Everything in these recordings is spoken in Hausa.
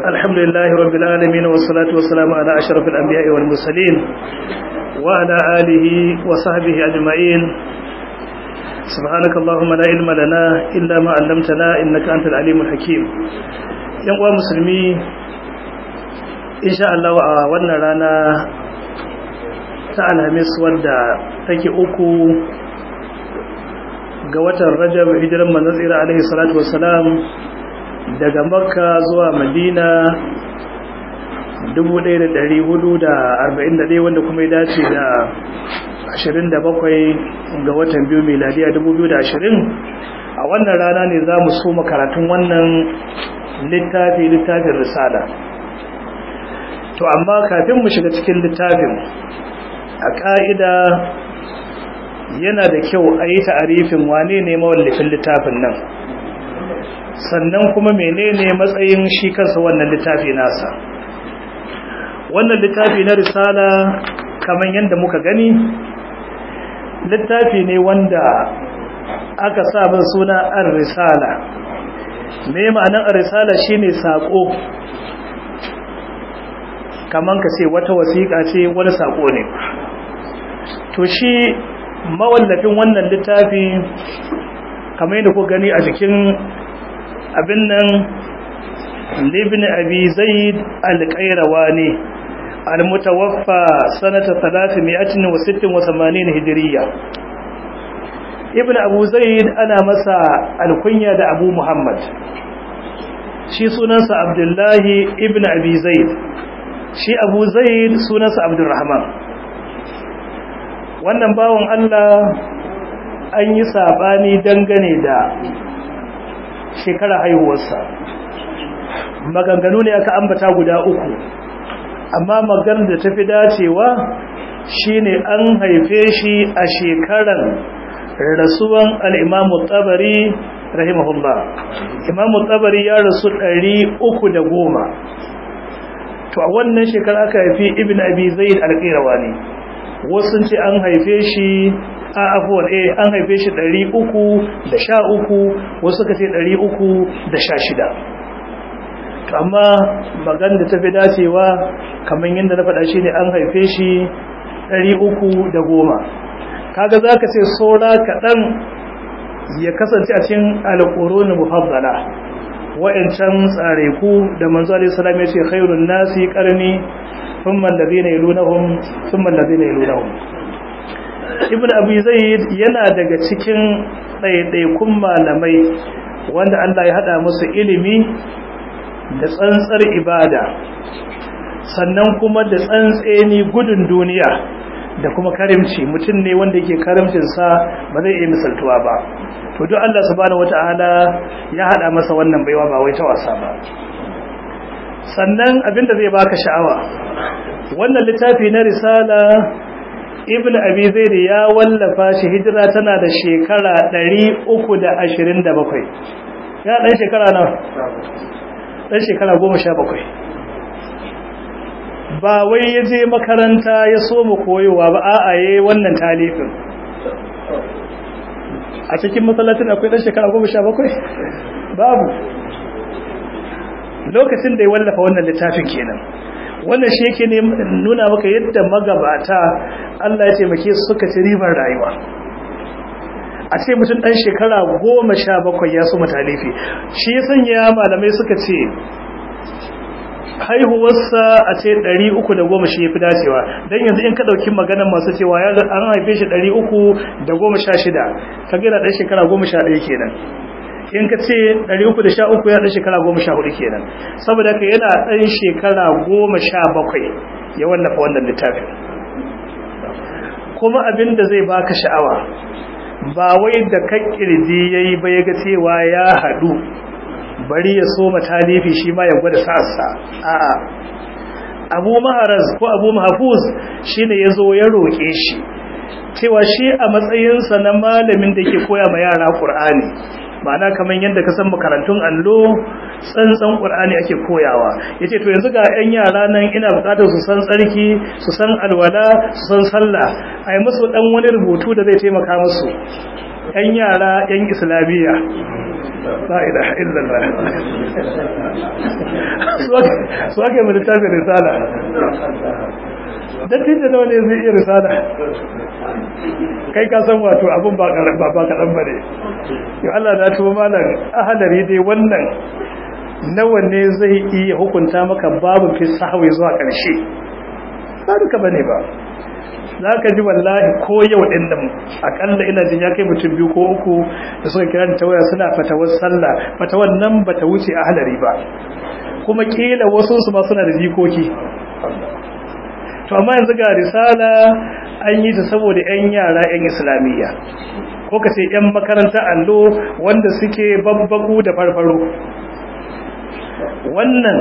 الحمد لله رب العالمين والصلاة والسلام على أشرف الأنبياء والمرسلين وعلى آله وصحبه أجمعين سبحانك اللهم لا علم لنا إلا ما علمتنا إنك أنت العليم الحكيم ينقوى مسلمي إن شاء الله وأولنا لنا تعالى مس ودى تكي أكو ga watan rajab hijiran manzon tsira alaihi salatu wassalam daga makka zuwa madina 1441 wanda kuma ya dace da 27 ga watan biyu miladiya 2020 a wannan rana ne za mu so makaratun wannan littafi littafin risala to amma kafin mu shiga cikin littafin a ƙa'ida yana da kyau a yi ta'arifin wane ne mawallafin littafin nan sannan kuma menene matsayin shi kansa wannan littafi nasa wannan littafi na risala kamar yadda muka gani littafi ne wanda aka sa min suna ar-risala me ma'anar ar-risala shine sako kaman ka ce wata wasiƙa ce wani sako ne to shi mawallafin wannan littafi kamar yadda ku gani a jikin abin nan libin abi zaid alƙairawa ne almutawaffa sanata 386 hijiriya ibn abu zaid ana masa alkunya da abu muhammad shi sunansa abdullahi ibn abi zaid shi abu zaid sunansa abdurrahman wannan bawan Allah an yi sabani dangane da shekara haihuwarsa maganganu ne aka ambata guda uku amma maganar da tafi dacewa shine an haife shi a shekaran rasuwan al-imamu tabari rahimahullah imamu tabari ya rasu ɗari uku da goma. to a wannan shekara aka haifi ibn abi zaid al-qirawani wasu ce an haife shi a afuwar eh an haife shi 313 wasu ka ce 316 to amma magan da tafi dacewa kamar yadda na faɗa shi ne an haife shi 310 kaga za ka ce saura kaɗan ya kasance a cikin alƙurunin mufaddala wa'ancan tsare ku da manzo alaihi salam ya ce khairun nasi qarni ثم الذين يلونهم ثم الذين يلونهم ibn abi zaid yana daga cikin ɗaiɗaikun malamai wanda Allah ya hada musu ilimi da tsantsar ibada sannan kuma da tsantseni gudun duniya da kuma karimci mutum ne wanda yake karimcin sa ba zai iya misaltuwa ba to duk Allah subhanahu wataala ya hada masa wannan baiwa ba wai ta wasa ba sannan abinda zai baka sha'awa wannan littafi na risala ibn abi zaid ya wallafa shi hijira tana da shekara 327 ya dan shekara nawa dan shekara 17 ba wai yaje makaranta ya so mu koyowa ba a'a yayi wannan talifin a cikin masallacin akwai dan shekara 17 babu lokacin da ya wallafa wannan littafin kenan wannan shi yake ne nuna maka yadda magabata Allah ya taimake su suka ci ribar rayuwa a ce mutum dan shekara goma sha bakwai ya so matalifi shi ya sanya malamai suka ce haihuwarsa a ce ɗari uku da goma shi ya fi dacewa don yanzu in ka ɗauki maganar masu cewa ya an haife shi ɗari uku da goma sha shida ka gina ɗan shekara goma sha ɗaya kenan in ka ce 313 ya ɗan shekara 14 kenan saboda ka yana ɗan shekara 17 ya wallafa wannan littafin kuma abin da zai baka sha'awa ba wai da kan kirji yayi ba yaga cewa ya haɗu bari ya soma talifi shi ma ya gwada sa'arsa a'a abu maharaz ko abu mahfuz shine yazo ya roƙe shi cewa shi a matsayinsa na malamin da ke koya ma yara Qur'ani ma'ana kamar yadda ka san makarantun allo tsantsan qur'ani ake koyawa yace to yanzu ga 'yan yara nan ina bukatar su san tsarki su san alwala su san sallah ai musu dan wani rubutu da zai taimaka musu 'yan yara 'yan islamiyya la ilaha illallah su ake mai littafin risala dattin da nawa ne zai iya risala kai ka san wato abin ba kaɗan ba ne yau Allah na tuba malam ahalari dai wannan nawa ne zai iya hukunta maka babu fi sahawai zuwa ƙarshe ba duka ba ne ba za ka ji wallahi ko yau ɗin nan akalla ina jin ya kai mutum biyu ko uku da suka kira ta waya suna fatawar sallah fatawar nan ba ta wuce a halari ba kuma kila wasu su ma suna da jikoki to amma yanzu ga risala an yi ta saboda 'yan yara 'yan islamiyya ko ka ce 'yan makaranta allo wanda suke babbagu da farfaro wannan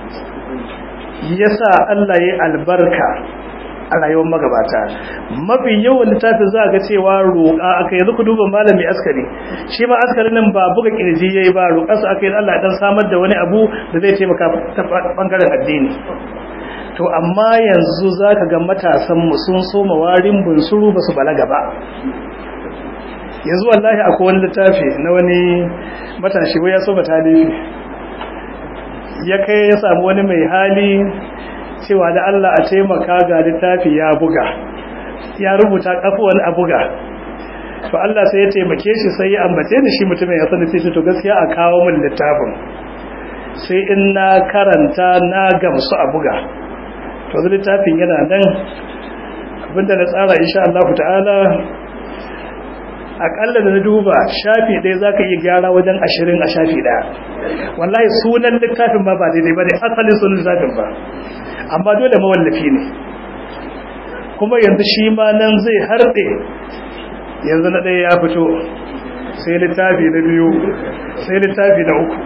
yasa Allah ya albarka a rayuwar magabata mafi yawan littafin za a ga cewa roƙa aka yanzu ku duba malami askari shi ma askari nan ba buga kirji yayi ba roƙa su aka yi Allah dan samar da wani abu da zai taimaka ta bangaren addini to amma yanzu zaka ga matasan mu sun soma warin bunsuru ba su balaga ba yanzu wallahi akwai wani littafi na wani matashi wai ya so ba talifi ya kai ya samu wani mai hali cewa da Allah a taimaka ga littafi ya buga ya rubuta kafuwan a buga to Allah sai ya taimake shi sai ya ambace ni shi mutumin ya sani sai to gaskiya a kawo min littafin sai in na karanta na gamsu a buga to zai littafin yana nan abinda na tsara insha Allah ta'ala akalla da na duba shafi ɗaya za ka iya gyara wajen ashirin a shafi ɗaya wallahi sunan littafin ma ba daidai ba ne asalin sunan littafin ba amma dole mawallafi ne kuma yanzu shi ma nan zai harɗe yanzu na ɗaya ya fito sai littafi na biyu sai littafi na uku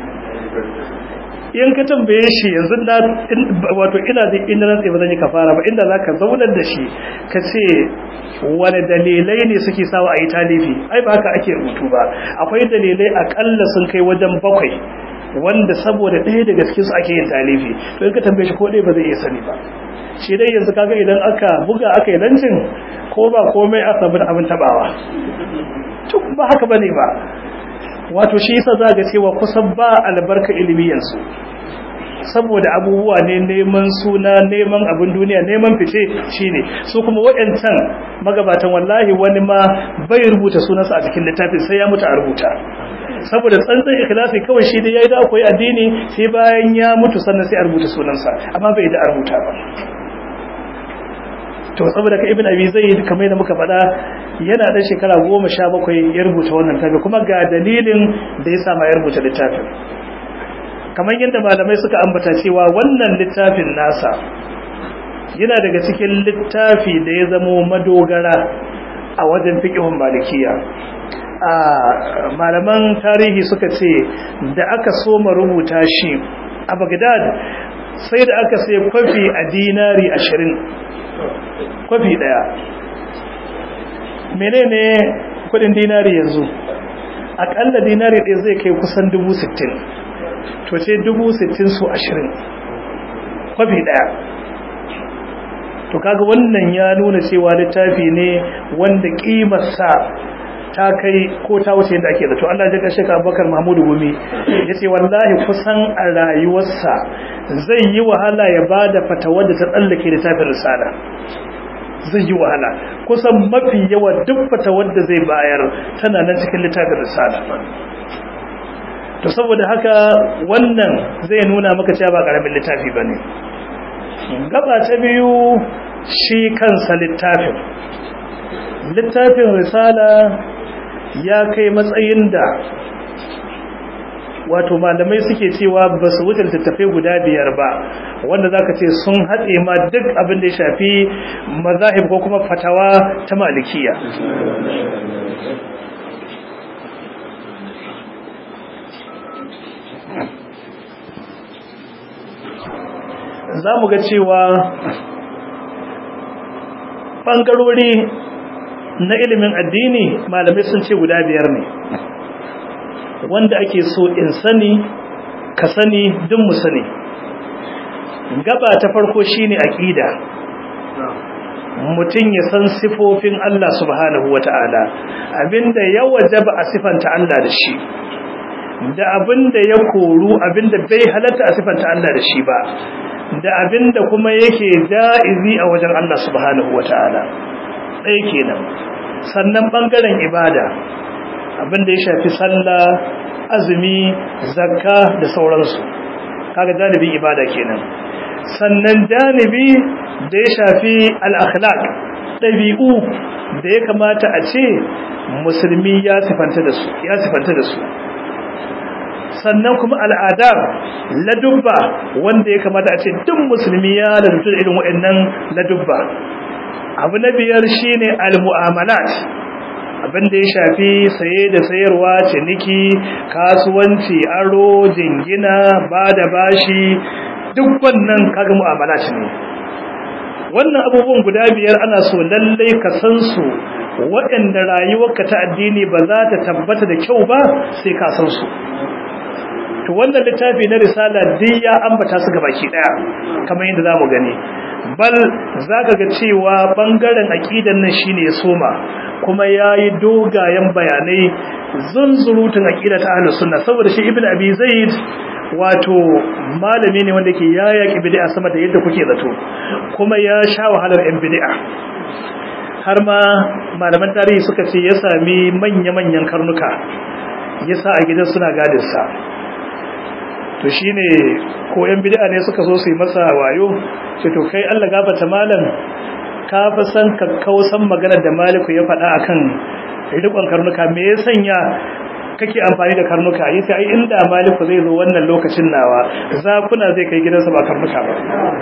in ka tambaye shi yanzu na wato ina da ina rantsa ba zan yi kafara ba inda zaka zaunar da shi ka ce wani dalilai ne suke sawa a yi talifi ai ba haka ake rubutu ba akwai dalilai akalla sun kai wajen bakwai wanda saboda ɗaya daga cikin su ake yin talifi to in ka tambaye shi ko ɗaya ba zai iya sani ba shi dai yanzu kaga idan aka buga aka yi lancin ko ba komai aka samu abin tabawa to ba haka bane ba wato shi yasa za ga cewa kusan ba albarka ilimi yanzu saboda abubuwa ne neman suna neman abin duniya neman fice shine su kuma waɗancan magabatan wallahi wani ma bai rubuta sunansa a cikin littafin sai ya mutu a rubuta saboda tsantsan ikhlasi kawai shi da yayi da akwai addini sai bayan ya mutu sannan sai a rubuta sunansa amma bai da a rubuta ba to saboda ka ibn abi zaid kamar da muka faɗa yana dan shekara 17 ya rubuta wannan tafi kuma ga dalilin da ya sa ma ya rubuta littafin kamar yadda malamai suka ambata cewa wannan littafin nasa yana daga cikin littafi da ya zamo madogara a wajen fiqhun malikiya a malaman tarihi suka ce da aka soma rubuta shi a Baghdad sai da aka sai kwafi a dinari ashirin kwafi daya menene kudin dinari yanzu akalla dinari ɗaya zai kai kusan dubu sittin to ce dubu sittin su ashirin kwafi daya to kaga wannan ya nuna cewa littafi ne wanda kimarsa ta kai ko ta wuce yadda ake zato Allah ya kashe ka Abubakar Mahmudu Gumi yace wallahi kusan a rayuwarsa zai yi wahala ya bada fatawa da ta tsallake da tafin risala zai yi wahala kusan mafi yawa duk fatawar da zai bayar tana nan cikin littafin risala to saboda haka wannan zai nuna maka cewa ba karamin littafi bane gaba ta biyu shi kansa littafin littafin risala ya kai matsayin da wato malamai suke cewa ba su wuce littattafai guda biyar ba wanda za ka ce sun haɗe ma duk abin da ya shafi mazahib ko kuma fatawa ta malikiya za mu ga cewa ɓangarori na ilimin addini malamai sun ce guda biyar ne wanda ake so in sani ka sani duk mu sani gaba ta farko shine aqida mutum ya san sifofin Allah subhanahu wata'ala abinda ya wajaba a sifanta Allah da shi da abinda ya koru abinda bai halatta a sifanta Allah da shi ba da abinda kuma yake ja'izi a wajen Allah subhanahu wataala ɗaya kenan sannan bangaren ibada abinda ya shafi sallah azumi zakka da sauransu kaga janibin ibada kenan sannan janibi da ya shafi al-akhlaq dabi'u da ya kamata a ce musulmi ya sifanta da su ya sifanta da su sannan kuma al'adab ladubba wanda ya kamata a ce duk musulmi ya ladubta da irin waɗannan ladubba abu na biyar shine al-mu'amalat abin da ya shafi saye da sayarwa ciniki kasuwanci aro jingina ba da bashi duk wannan kaga mu'amala ne wannan abubuwan guda biyar ana so lallai ka san su waɗanda rayuwarka ta addini ba za ta tabbata da kyau ba sai ka san su to wannan littafi na risala duk ya ambata su gabaki daya kamar yadda zamu gani bal zaka ga cewa bangaren aqidan nan shine ya soma kuma yayi dogayen bayanai zunzurutun aqida ta ahlus sunna saboda shi ibnu abi zaid wato malami ne wanda ke yaya bid'a sama da yadda kuke zato kuma ya sha wahalar yan bid'a har ma malaman tarihi suka ce ya sami manya-manyan karnuka yasa a gidan suna gadin sa to shine ko yan bid'a ne suka so su yi masa wayo ce to kai Allah gafarta malam ka fa san kakkausan maganar da maliku ya faɗa akan rikon karnuka me ya sanya kake amfani da karnuka yace ai inda maliku zai zo wannan lokacin nawa zakuna zai kai gidansa ba karnuka ba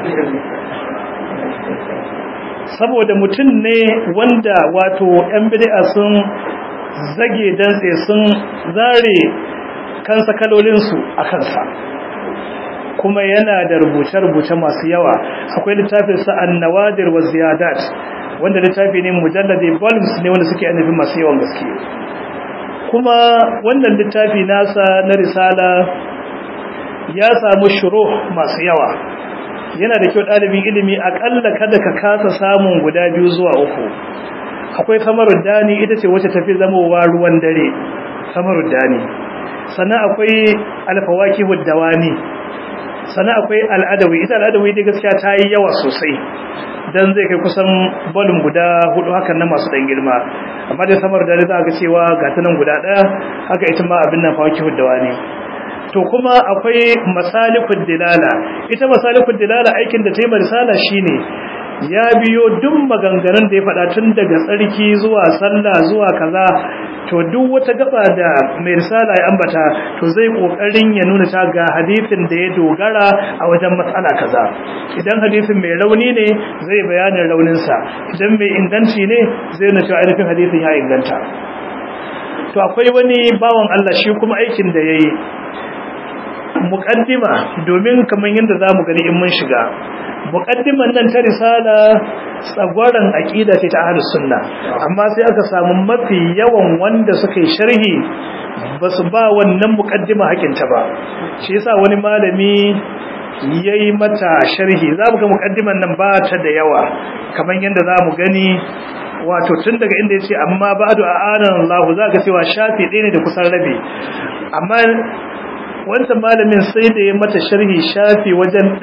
saboda mutum ne wanda wato yan bid'a sun zage dantse sun zare kansa kalolinsu a kansa kuma yana da rubuce-rubuce masu yawa akwai littafin sa an-nawadir wa ziyadat wanda littafi ne mujalladi volumes ne wanda suke annabi masu yawan gaske kuma wannan littafi nasa na risala ya samu shuruh masu yawa yana da kyau ɗalibin ilimi akalla kada ka kasa samun guda biyu zuwa uku akwai samarud dani ita ce wacce tafi zamowa ruwan dare samarud dani sannan akwai alfawaki huddawani sannan akwai al'adawi ita al'adawi dai gaskiya ta yi yawa sosai dan zai kai kusan bolum guda hudu hakan na masu dan girma amma dai samar da za ga cewa ga ta nan guda daya haka ita ma abin nan fawaki huddawani to kuma akwai masalikud dilala ita masalikud dilala aikin da ta yi risala shine ya biyo duk maganganun da ya faɗa tun daga tsarki zuwa sallah zuwa kaza to duk wata gaba da mai risala ya ambata to zai kokarin ya nuna ta ga hadisin da ya dogara a wajen matsala kaza idan hadisin mai rauni ne zai bayanin rauninsa idan mai inganci ne zai nuna cewa ainihin hadisin ya inganta to akwai wani bawan Allah shi kuma aikin da yayi muqaddima domin kaman yadda zamu gani in mun shiga muqaddiman nan ta risala tsagwaran aqida ce ta ahlus sunna amma sai aka samu mafi yawan wanda suka yi sharhi basu ba wannan muqaddima hakinta ba shi yasa wani malami yayi mata sharhi zamu ga muqaddiman nan ba ta da yawa kaman yadda zamu gani wato tun daga inda yace amma ba'du a'anan Allah zaka cewa shafi ɗaya ne da kusan rabi amma wancan malamin sai da ya mata sharhi shafi wajen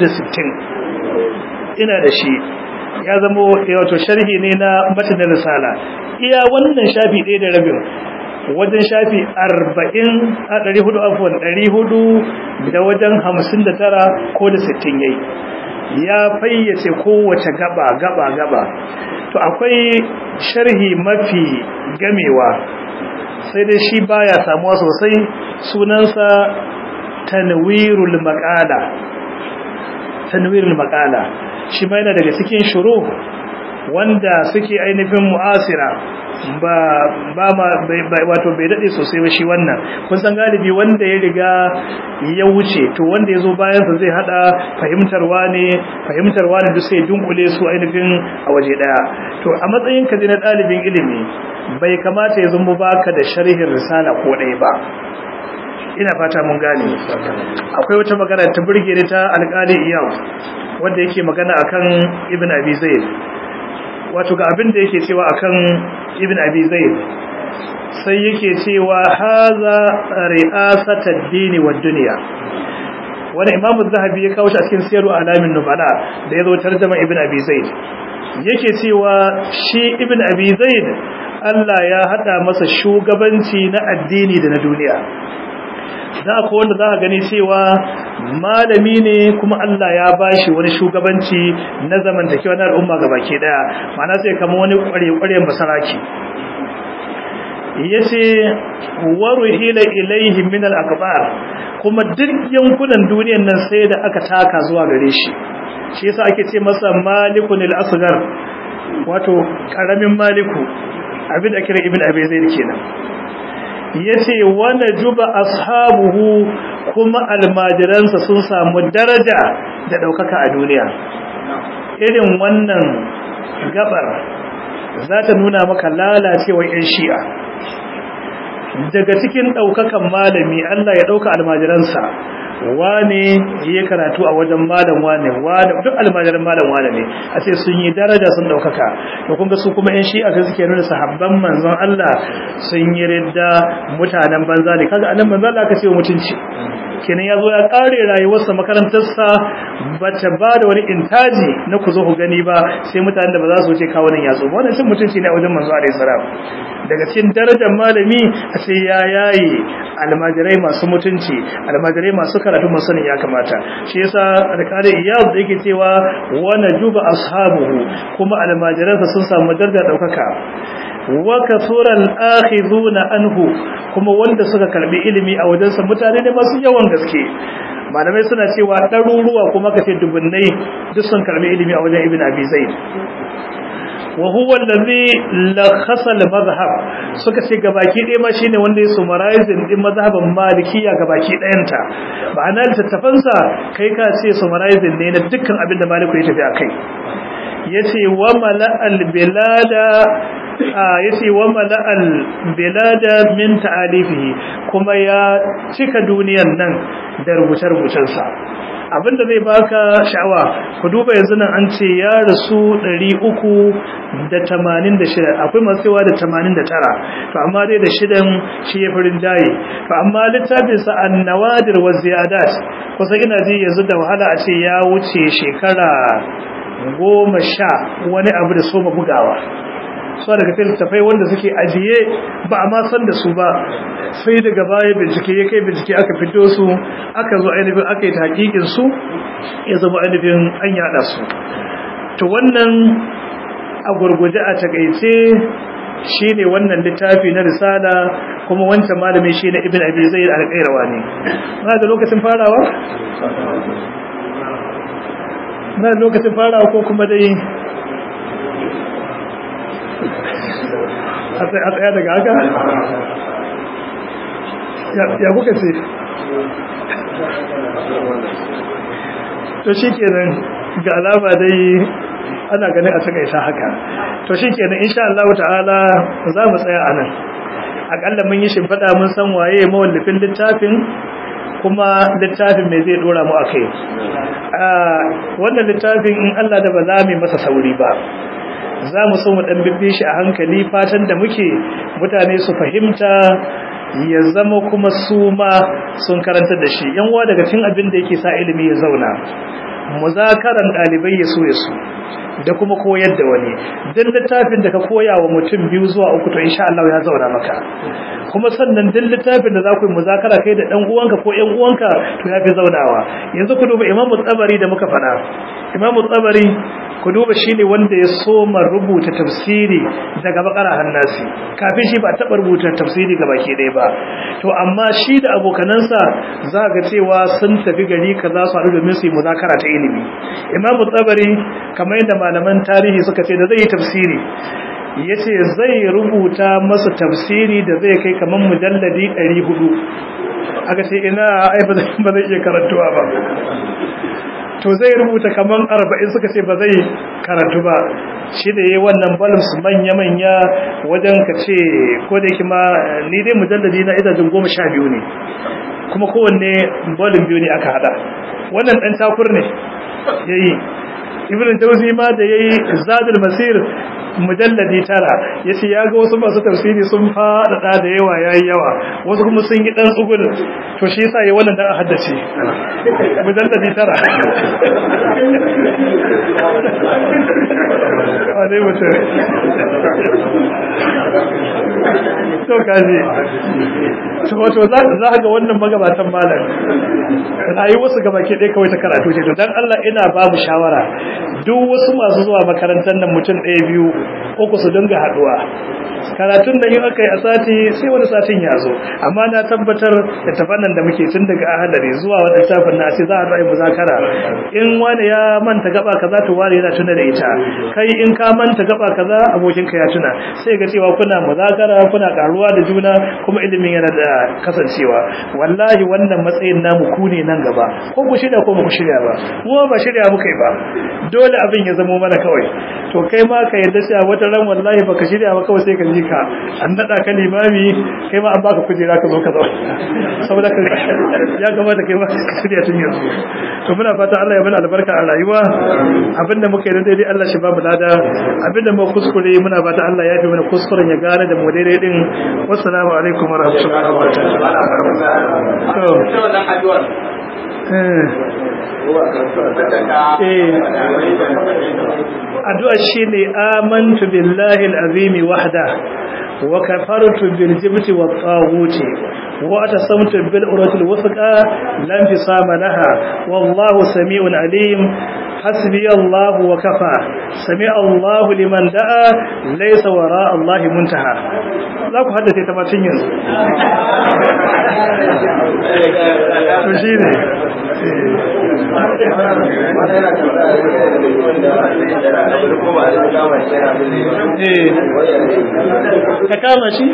460 ina da shi ya zama wato sharhi ne na matanin risala iya wannan shafi ɗaya da rabin wajen shafi 40 a 400 afwan 400 da wajen 59 ko da 60 yayi ya fayyace kowace gaba gaba gaba to akwai sharhi mafi gamewa sai dai shi baya samuwa sosai sunansa tanwirul maqala tanwirul maqala shi ma yana daga cikin shuru wanda suke ainihin mu'asira ba ba ma wato bai dade sosai ba shi wannan kun san galibi wanda ya riga ya wuce to wanda ya zo bayan sa zai hada fahimtarwa ne fahimtarwa ne duk sai dunkule su ainihin a waje daya to a matsayin ka na dalibin ilimi bai kamata ya zama baka da sharhin risala ko ɗaya ba ina fata mun gane akwai wata magana ta burge ni ta alƙali iyam wanda yake magana akan ibn abi zaid wato ga abin da yake cewa akan ibn abi zaid sai yake cewa haza ri'asatad dini wad dunya wani imamu zahabi ya kawo shi a cikin siyaru alamin nubala da ya zo tarjama ibn abi zaid yake cewa shi ibn abi zaid Allah ya hada masa shugabanci na addini da na duniya za ku wanda za ka gani cewa malami ne kuma Allah ya bashi wani shugabanci na zamantakewa na al'umma gabaki daya ma'ana sai kama wani kware-kwaren basaraki yace waruhila ilaihi min al-akbar kuma duk yankunan duniyar nan sai da aka taka zuwa gare shi shi yasa ake ce masa malikun al-asghar wato karamin maliku abin da kira ibn abi zaid kenan yace wa najuba ashabuhu kuma almajiransa sun samu daraja da daukaka a duniya irin wannan gabar za ta nuna maka lalacewar yan shi'a daga cikin daukakan malami Allah ya dauka almajiransa wane ya karatu a wajen malam wane wane duk almajiran malam wane ne a ce sun yi daraja sun daukaka to kun ga su kuma yan shi'a sai suke nuna sahabban manzon Allah sun yi ridda mutanen banza ne kaga annan manzon Allah aka ce mutunci kenan ya zo ya kare rayuwarsa makarantarsa ba ta ba da wani intaji na ku zo ku gani ba sai mutanen da ba za su wuce kawo nan yatsu wannan cin mutunci ne a wajen manzo alaihi salam daga cikin darajar malami a sai ya yayi almajirai masu mutunci almajirai masu karatu masu sanin ya kamata shi yasa alƙali iyaz da yake cewa wa najuba ashabuhu kuma almajiransa sun samu darajar daukaka wa kasuran akhizuna anhu kuma wanda suka karbi ilimi a wajensa mutane ne masu yawan gaske malamai suna cewa ɗaruruwa kuma kace dubunnai duk sun karbi ilimi a wajen ibn abi zaid wa huwa allazi lakhasa al-madhhab suka ce gabaki ɗaya ma shine wanda ya summarizing din mazhaban malikiya gabaki ɗayanta ma'ana littattafansa kai ka ce summarizing ne na dukkan abin da maliku ya tafi akai yace wa mala'al bilada yace wa mala'al bilada min ta'alifihi kuma ya cika duniyan nan da rubuce-rubucensa abinda zai baka sha'awa ku duba yanzu nan an ce ya rasu 386 akwai masu cewa da 89 to amma dai da shidan shi ya farin jaye to amma littafin sa an-nawadir wa ziyadat kusa ina ji yanzu da wahala a ce ya wuce shekara goma sha wani abu da soma bugawa so daga littafai wanda suke ajiye ba a ma san da su ba sai daga baya bincike ya kai bincike aka fito su aka zo ainihin aka yi hakikin su ya zama ainihin an yada su to wannan a gurguje a takaice shine wannan littafi na risala kuma wancan malami shine ibn abi zaid al-qayrawa ne na da lokacin farawa na lokacin farawa ko kuma dai a tsaya daga haka ya kuka ce to shi kenan ga alama dai ana ganin a takaita haka to shi kenan insha Allah ta'ala za mu tsaya a nan akalla mun yi shimfiɗa mun san waye mawallafin littafin kuma littafin mai zai dora mu a kai wannan littafin in Allah da ba za mu masa sauri ba za mu so mu dan bibbe shi a hankali fatan da muke mutane su fahimta ya zama kuma su ma sun karanta da shi yan uwa daga cikin abin da yake sa ilimi ya zauna muzakaran dalibai ya so ya so da kuma koyar da wani dan littafin da ka koya wa mutum biyu zuwa uku to insha Allah ya zauna maka kuma sannan dan littafin da za ku yi muzakara kai da dan uwanka ko ƴan uwanka to ya fi zaunawa yanzu ku duba Imam Tsabari da muka faɗa Imam Tsabari ku duba shine wanda ya soma rubuta tafsiri daga bakara hannasi kafin shi ba taɓa rubuta tafsiri ga baki ɗaya ba to amma shi da abokanansa za ga cewa sun tafi gari kaza su haɗu domin su yi muzakara ta ilimi Imam Tsabari kamar yadda malaman tarihi suka ce da zai yi tafsiri ya ce zai rubuta masa tafsiri da zai kai kamar mujalladi 400 aka ce ina ai ba zai iya karantuwa ba to zai rubuta kamar 40 suka ce ba zai karantu ba shi da yayi wannan balms manya-manya wajen ka ce ko da yake ma ni dai mujalladi na idajin 12 ne kuma kowanne balin biyu ne aka hada wannan dan takur ne yayi ibn jauzi ma da yayi zadul masir mujalladi tara yace ya ga wasu masu tafsiri sun faɗaɗa da yawa yayi yawa wasu kuma sun yi dan tsugul to shi yasa ya wannan dan haddace mujalladi tara wane mutum to kaji to wato za ka ga wannan magabatan malam rayuwarsu gaba ke ɗaya kawai ta karatu ce to dan Allah ina babu shawara duk wasu masu zuwa makarantar nan mutum ɗaya biyu uku su dinga haɗuwa karatun da yin aka yi a sati sai wani satin ya zo amma na tabbatar da tafannan da muke tun daga ahadari zuwa wani tafin na ce za a ra'ayi muzakara in wani ya manta gaba kaza to wani yana tuna da ita kai in ka manta gaba kaza abokinka ya tuna sai ga cewa kuna muzakara kuna karuwa da juna kuma ilimin yana da kasancewa wallahi wannan matsayin namu ku ne nan gaba ko ku shirya ko ba ku shirya ba mu ba shirya muka yi ba dole abin ya zamo mana kawai to kai ma ka yarda cewa wata ran wallahi baka shirya ba kawai sai ka ji ka an nada ka limami kai ma an baka kujera ka zo ka zo saboda ka ya kamata kai ma ka shirya tun yanzu to muna fata Allah ya bada albarka a rayuwa abinda muka yi daidai Allah shi ba mu lada abinda mu kuskure muna fata Allah ya fi mana kuskuren ya gane da mu daidai din wassalamu alaikum wa rahmatullahi wa barakatuh addu'a shine amantu billahi al-azim wahda wa kafartu bil jibti wat taghut wa atasamtu bil urwatil wuthqa lam fisama laha wallahu samiun alim حسبي الله وكفى سمع الله لمن دعا ليس وراء الله منتهى za ku haddace ta macin yanzu to shi ne ka kama shi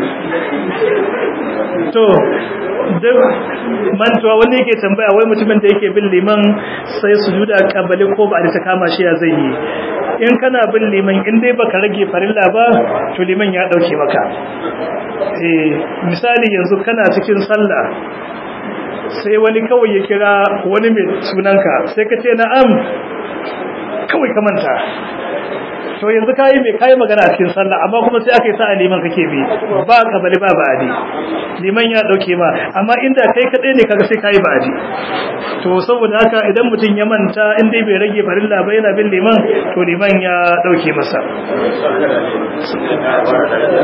to duk mantuwa wanda yake tambaya wai mutumin da yake bin liman sai su juda kabali ko ba da ta kama shi ya zai yi in kana bin liman in dai baka rage farilla ba to liman ya dauke maka eh misali yanzu kana cikin sallah sai wani kawai ya kira wani mai sunanka sai ka ce na'am kawai ka manta to yanzu kayi mai kayi magana a cikin sallah amma kuma sai aka yi sa'a liman kake bi ba kabali ba ba'adi liman ya dauke ma amma inda kai kadai ne kaga sai kayi ba'adi to saboda haka idan mutum ya manta in dai bai rage farilla ba yana bin liman to liman ya dauke masa